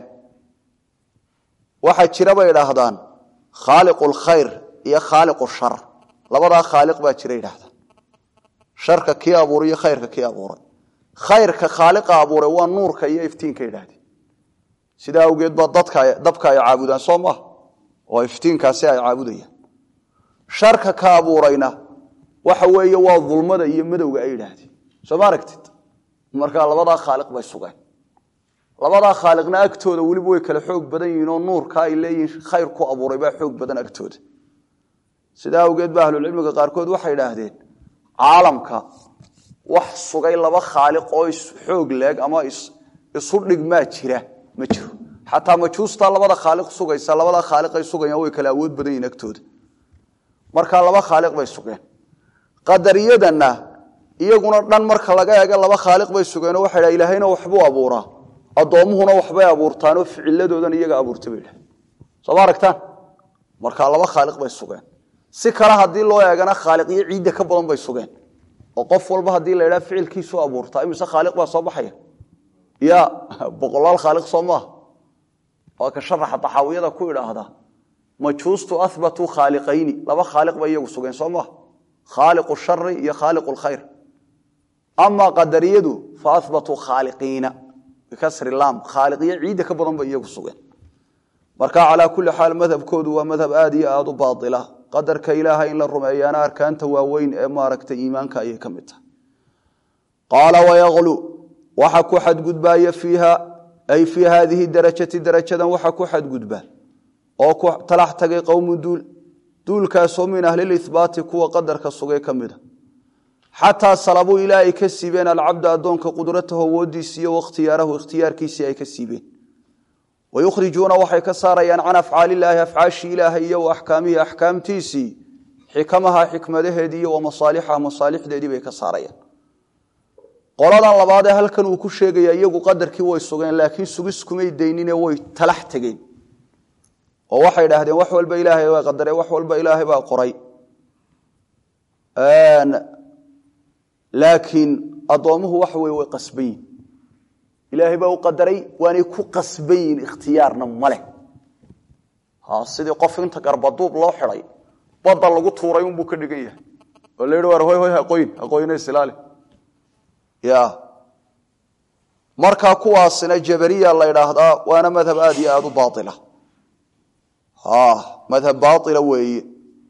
waxaa jira bay idhaahdaan khaaliqu lkhayr iyo khaaliqu shar labadaa khaaliq baa jira yidhaahdaan sharka kii abuuray iyo khayrka kii abuuray khayrka khaaliqa abuuray waa nuurka iyo iftiinka yidhaahdeen sidaa awgeed baa dadka dabka ay caabudaan soo maaha oo iftiinkaasi ay caabudayaan sharka ka abuurayna waxa weeye waa dulmada iyo madowga ay yidhaahdeen soo ma aragtid markaa labadaa khaaliq bay sugeen labadaa khaaliqna agtooda weliba way kala xoog badan yihiin oo nuurka ay leeyihiin khayr ku abuuray baa xoog badan agtooda sidaa awgeed ba ahlulcilmiga qaarkood waxay idhaahdeen caalamka wax sugay laba khaaliq oo xoog leeg ama isu dhigmaa jira ma jiro xataa majuustaa labada khaaliq sugaysa labada khaaliqay sugayaan way kala awood badan yihiin agtooda markaa laba khaaliq bay sugeen qadariyadana iyaguna dhan marka laga eega laba khaaliq bay sugeenoo waxay dha ilaahayna waxbuu abuuraa addoommuhuna waxbay abuurtaanoo ficiladoodan iyaga abuurta bay dhahay soo ma aragtaan markaa laba khaaliq bay sugeen si kale haddii loo eegana khaaliqyo ciidda ka badan bay sugeen oo qof walba haddii la ydhaha ficilkiisu abuurtaa imise khaaliq baa soo baxaya ya boqolaal khaaliq soo maaha waa ka sharaxa taxaawiyada ku idhaahda majuustu ahbatuu khaaliqayni laba khaaliq bay iyagu sugeen soo maaha khaaliqu shari iyo khaaliqu lkhayr amaa qadariyadu fa ahbatuu khaaliqiina bikasri laam khaaliqyo ciidda ka badan bay iyagu sugeen marka calaa kulli xaal madhabkoodu waa madhab aad iyo aada u baaila qadarka ilaahay in la rumeeyaana arkaanta waaweyn ee maaragtay iimaanka ayay ka mid tahay qaala wayaqlu waxa ku xadgudbaaya fiiha ay fii haadihi darajati darajadan waxa ku xadgudba oo ku talax tagay qowmu duul duulkaasoo min ahlilihbaati kuwa qadarka sugay ka mida xataa salabuu ilaa ay ka siibeen alcabda addoonka qudratahu awoodiisi iyo wakhtiyaarahu ikhtiyaarkiisii ay ka siibeen wayukhrijuuna waxay ka saarayaan can afcaaliillaahi afcaashii ilaahay iyo wa axkaamihi axkaamtiisii xikamaha xikmadaheedii iyo wa masaalixaha masaalixdeedii bay ka saarayaan qoladan labaadee halkan uu ku sheegaya iyagu qadarkii way sugeen laakiin sugis kumay daynine way talax tegeen oo waxay idhaahdeen wax walba ilaahay baa qadaray wax walba ilaahay baa qoray laakiin addoommuhu waxa weye way qasban yihin ilaahay baa u qadaray waanay ku qasban yihin ikhtiyaarna ma leh sidii qof inta garbaduub loo xiday badda lagu tuuray unbuu ka dhigan yahay oo la yidhi war hoy hoy haqoyn haqoyna isilaali ya markaa kuwaasina jabariya la ydhaahdaa waana madhab aad iyo aad u baaila madhab baaila weeye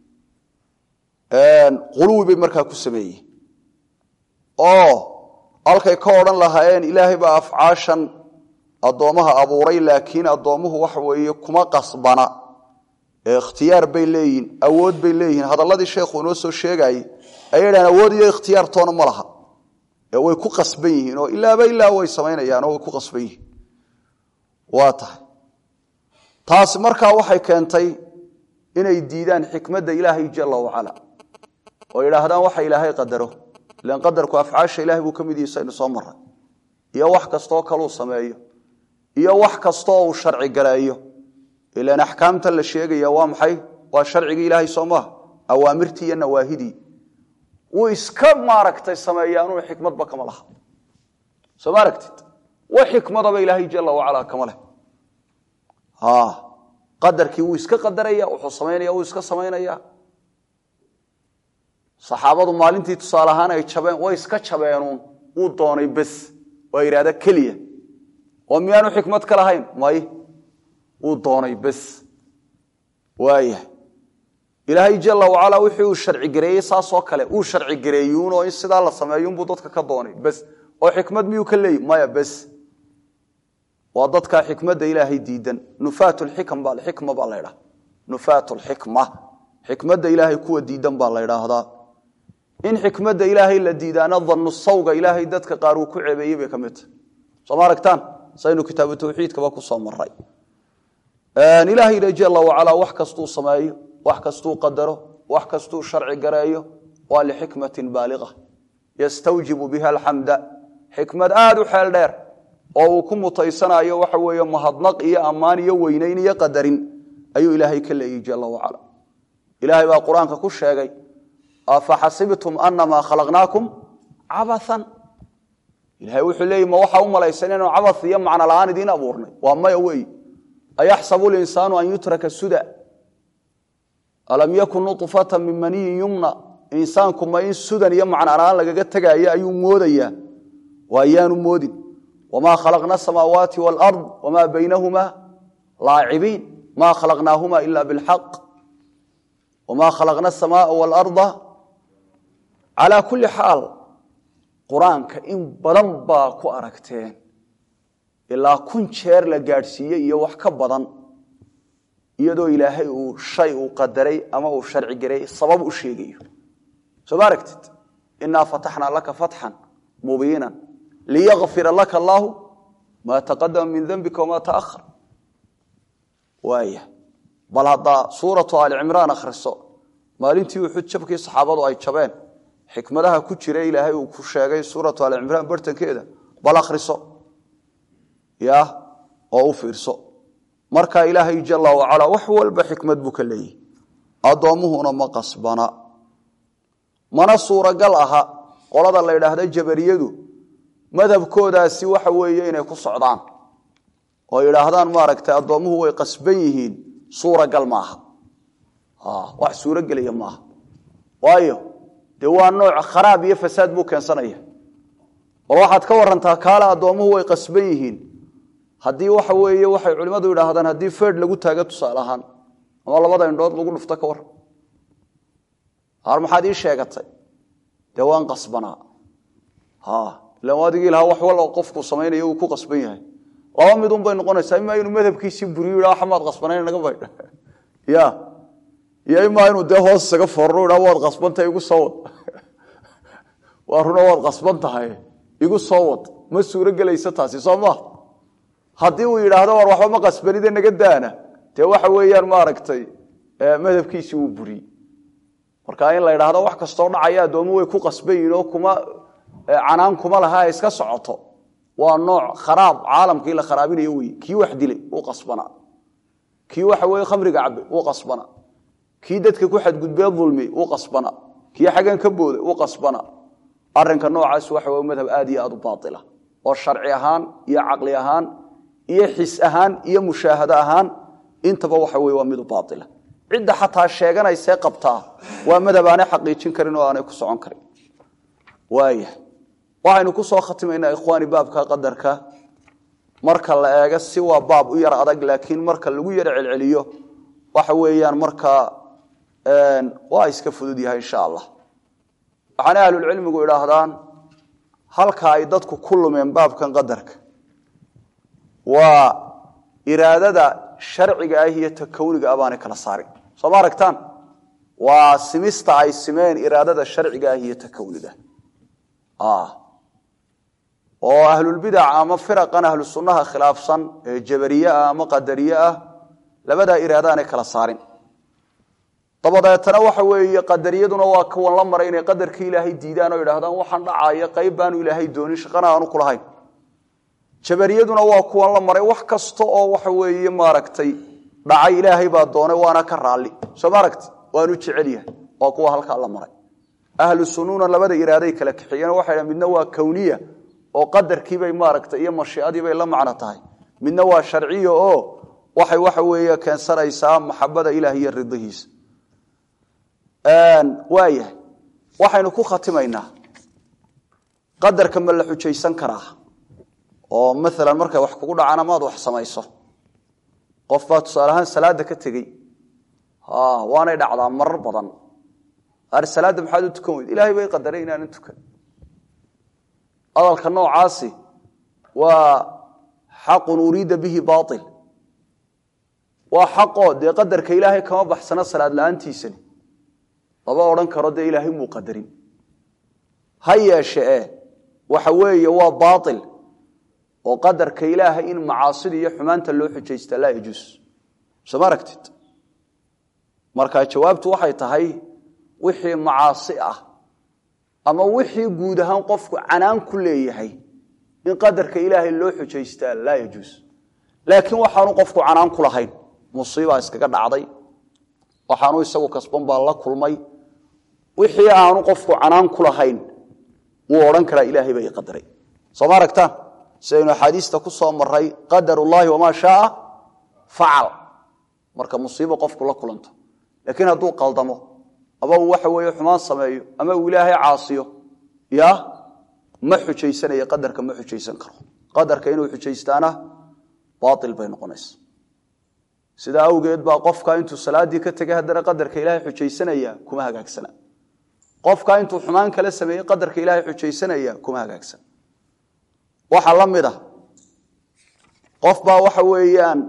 quluwi bay markaa ku sameeyeen oo halkay ka odhan lahaayeen ilaahay baa afcaashan addoommaha abuuray laakiin addoommuhu waxa weeye kuma qasbana ee ikhtiyaar bay leeyihin awood bay leeyihiin hadalladii sheekhu inoo soo sheegayey ayay dhahan awood iyo ikhtiyaartoona ma laha ee way ku qasban yihiin oo ilaaba ilaa way samaynayaan oo way ku qasban yihiin waa tahay taasi markaa waxay keentay inay diidaan xikmadda ilaahay jala wacala oo yidhaahdaan waxa ilaahay qadaro ilan qadarku afcaasha ilahay buu ka mid yihi saynu soo maray iyo wax kastoo kaluu sameeyo iyo wax kastoo uu sharci galeeyo ilan axkaamtan la sheegaya waa maxay waa sharcigii ilaahay soo maaha awaamirtii iyo nawaahidii wuu iska maaragtay sameeyaanuu xikmadba kama laha soo ma aragtid wax xikmadaba ilaahay jala wacala kama leh qadarkii wuu iska qadaraya wuxuu samaynaya wuu iska samaynaya saxaabadu maalintii tusaale ahaan ay jabeen way iska jabeenuun wuu doonay bes waa yidhahda keliya oo miyaanu xikmad ka lahayn may wuu doonay bes waaya ilaahay jala wacala wixii uu sharci gareeyey saasoo kale uu sharci gareeyuunoo in sidaa la sameeyuunbuu dadka ka doonay bes oo xikmad miyuu ka leeyi maya bes waa dadka xikmadda ilaahay diidan nufaat xikma baa la dhaa nufaat lxikma xikmadda ilaahay kuwa diidan baa la ydhaahdaa in xikmadda ilaahay la diidaana danu sawga ilaahay dadka qaar uu ku ceebeeyey bay ka mid tahay sooma aragtaan saynu kitaabu tawxiidkaba ku soo maray ilaahayna jala wacalaa wax kastuu sameeyo wax kastuu qadaro wax kastuu sharci gareeyo waa lixikmatin baaliqa yastawjibu biha alxamda xikmad aad u xeel dheer oo uu ku mutaysanayo waxa weeye mahadnaq iyo ammaan iyo weynayn iyo qadarin ayuu ilaahay ka leeyey jala wacala ilaahay baa qur-aanka ku sheegay afaxasibtum anamaa khalaqnaakum cabathan ilahay wuxuu leeyay ma waxaa u malaysan inanu cabath iyo macno la-aan idiin abuurnay waa maya wey ayaxsabu linsaanu an yutraka suda alam yakun nuطfata min maniyin yumna insaanku ma in sudan iyo macno la-aan lagaga tegaayo ayuu moodayaa waa ayaanu moodin wma khalaqna asamaawaati wاlard wma baynahuma laacibiin ma khalaqnaahuma ila bاlxaq wma khalaqna aلsamaaa wاlarda calى kuli xaal qur-aanka in badan baa ku aragteen ilaa kun jeer la gaadhsiiyey iyo wax ka badan iyadoo ilaahay uu shay uu qadaray ama uu sharci garay sabab u sheegayo soo ma aragtid inaa fataxnaa laka fatxan mubiina liyakfira laka allaahu maa taqadama min dembika wamaa taahar waaya bal haddaa suuratu aali cimraan akhriso maalintii uxud jabkii saxaabadu ay jabeen xikmadaha ku jira ilaahay uu ku sheegay suuratu aali cimraan bartankeeda bal akhriso ya oo u fiirso marka ilaahay jala wacalaa wax walba xikmad buu ka leeyahy addoommuhuna ma qasbana mana suuragal aha qolada la ydhaahda jabariyadu madhabkoodaasi waxa weeye inay ku socdaan oo yidhaahdaan maaragtay addoommuhu way qasban yihiin suuragal maaha wax suurogelaya maaha waayo dee waa nooc kharaab iyo fasaad buu keensanaya bal waxaad ka warantaa kaale addoommuhu way qasban yihiin haddii waxa weeye waxay culimmadu yidhaahdaan haddii feed lagu taago tusaale ahaan ama labada indhood lagu dhufto ka waran har maxaad ii sheegatay dee waan qasbanaa ilan adigii lahaa wax wal qofku samaynayo uu ku qasban yahay laba midun bay noqonaysaa imaa inuu madhabkiisii buriyo yidha waxmaad qasbanayn naga baydha ya iyo imaa inuu dee hoos isaga foorno yidha waad qasbantahay igu soo wad waa runa waad qasban tahay igu soo wad ma suuro gelaysa taasi soo maa haddii uu yidhaahdo war waxba ma qasbanide naga daana dee waxa weeyaan maaragtay madhabkiisii wuu buriyey marka in la yidhaahdo wax kastoo dhacaya addoomu way ku qasban yihin oo kuma canaan kuma laha ay iska socoto waa nooc kharaab caalamkii la kharaabinayo wey kii wax dilay uu qasbanaa kii waxa weye khamriga cabe wuu qasbana kii dadka ku xadgudbee dulmi wuu qasbana kii xaggan ka booday wuu qasbana arinka noocaas waxa wey madhab aad iyo aad u baaila oo sharci ahaan iyo caqli ahaan iyo xis ahaan iyo mushaahado ahaan intaba waxa wey waa midu baaila cidda xataa sheeganaysee qabtaa waa madhab aanay xaqiijin karin oo aanay ku socon karin waaya waxaynu ku soo khatimaynaa ikhwaani baabka qadarka marka la eego si waa baab u yar adag laakiin marka lagu yar celceliyo waxa weeyaan markaa waa iska fudud yahay insha allah waxaana ahlulcilmigu idhaahdaan halka ay dadku ku lumeen baabkan qadarka waa iraadada sharciga ah iyo ta kowniga ah baanay kala saarin soo ma aragtaan waa simista ay simeen iraadada sharciga ah iyo ta kowniga oo ahlulbidac ama firaqan ahlu sunnaha khilaafsan ee jabariye ah ama qadariye ah labadaa iraadaanay kala saarin dabadeetana waxa weeye qadariyaduna waa kuwan la maray inay qadarka ilaahay diidaan oo idhaahdaan waxaan dhacaya qayb baanu ilaahay doonin shaqana aanu kulahayn jabariyaduna waa kuwan la maray wax kasta oo waxa weeye maaragtay dhacay ilaahay baa doonay waana ka raalli soo ma aragti waanu jecel yahay waa kuwa halkaa la maray ahlu sunnuna labada iraaday kala kaxeeyeen waxay dhahan midna waa kowniya oo qadarkiibay maaragtay iyo mashiicadiibay la macno tahay midna waa sharciya oo waxay waxa weeye keensanaysaa maxabada ilaah iyo ridihiisa waayahay waxaynu ku khatimaynaa qadarka ma la xujaysan karaa oo maalan markay wax kugu dhacaan amaad wax samayso qof baa tusaale ahaan salaada ka tegey waanay dhacdaa marar badan ar salaadda maxaad u tukan weyd ilahay bay qadaray inaanan tukan hadalka noocaasi waa xaqun uriida bihi baail waa xaqoo dee qadarka ilaahay kama baxsano salaad la-aantiisani lama odhan karo dee ilaahay muu qadarin ha yeeshe e waxa weeye waa baail oo qadarka ilaahay in macaasida iyo xumaanta loo xujaysta laa yajuus soo ma aragtid marka jawaabtu waxay tahay wixii macaasi ah ama wixii guud ahaan qofku canaan ku leeyahay in qadarka ilaahay loo xujaystaa laa yajuus laakiin waxaanu qofku canaan ku lahayn musiibaa iskaga dhacday waxaanu isagu kasban baa la kulmay wixii aanu qofku canaan ku lahayn wuu odhan karaa ilaahay baa i qadaray soo ma aragtaan sidaynu axaadiista ku soo maray qadar ullaahi wamaa shaaa facal marka musiibo qofku la kulanto laakiin hadduu qaldamo ama uu waxa weeye xumaan sameeyo ama uu ilaahay caasiyo ya ma xujaysanaya qadarka ma xujaysan karo qadarka inuu xujaystaana baail bay noqonaysa sidaa awgeed baa qofka intuu salaaddii ka tegay haddana qadarka ilaahay xujaysanaya kuma hagaagsana qofka intuu xumaan kala sameeyey qadarka ilaahay xujaysanaya kuma hagaagsana waxaa la mid a qof baa waxa weeyaan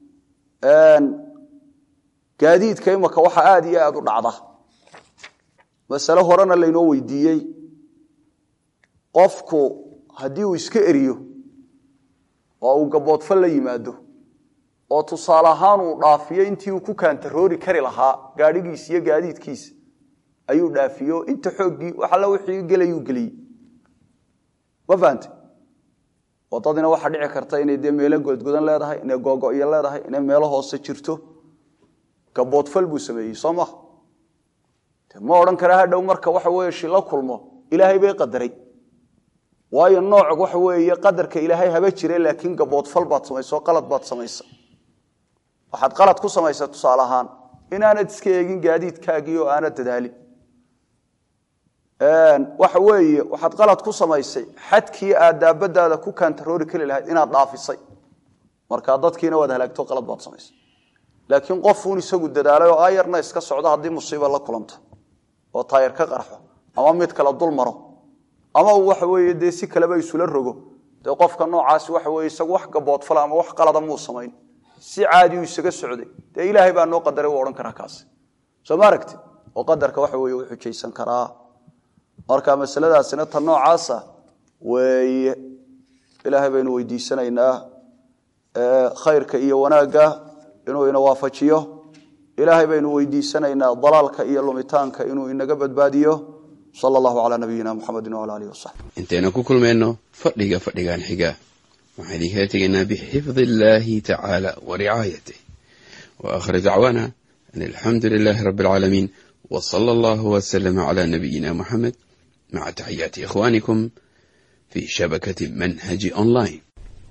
gaadiidka imaka waxa aada iyo aada u dhacda masale horena laynoo weydiiyey qofku haddii uu iska eriyo oo uu gaboodfal la yimaado oo tusaale ahaan uu dhaafiyo intii uu ku kaantaroori kari lahaa gaadhigiisa iyo gaadiidkiisa ayuu dhaafiyo inta xooggii wax alla wixii gelayuu geliyey ma fahante wadadina waxaa dhici karta inay dee meelo godgodan leedahay inay googo'yo leedahay inay meelo hoose jirto gaboodfal buu sameeyey soo maha ma odhan kara hadhow marka waxa weye shila kulmo ilaahay bay qadaray waayo nooc waxa weeye qadarka ilaahay haba jire laakiin gaboodfal baad samaysa oo qalad baad samaysa waxaad qalad ku samaysa tusaale ahaan inaanad iska eegin gaadiidkaagii oo aanad dadaalin waxa weeye waxaad qalad ku samaysay xadkii aad daabadaada ku kaantaroori kari lahayd inaad dhaafisay marka dadkiina waad halaagto qalad baad samaysay laakiin qofuun isagu dadaalay oo ayarna iska socdo haddii musiiba la kulanto oo taayar ka qarxo ama mid kale dul maro ama uu waxa weeye dee si kaleba isula rogo dee qofka noocaasi waxa weye isagu wax gaboodfala ama wax qalada muu samayn si caadiu isaga socday dee ilaahay baa noo qadaray u odhan karaa kaasi soo ma aragti oo qadarka waxa weye u xujaysan karaa marka masaladaasina ta noocaasa weeye ilaahay baynu weydiisanaynaa khayrka iyo wanaagga inuu ina waafajiyo ilaahay baynu weydiisanaynaa dalaalka iyo lumitaanka inuu inaga badbaadiyo sal allahu calaa nabiyina muxamedi wala alihi wasaxbi intaynu ku kulmayno fadhiga fadhigan xiga waxaan idinkala tegaynaa bixifdi illaahi tacaala wa ricaayatih وآخر دعوانا أن الحمد لله رب العالمين وصلى الله وسلم على نبينا محمد مع تحيات إخوانكم في شبكة منهج أونلاين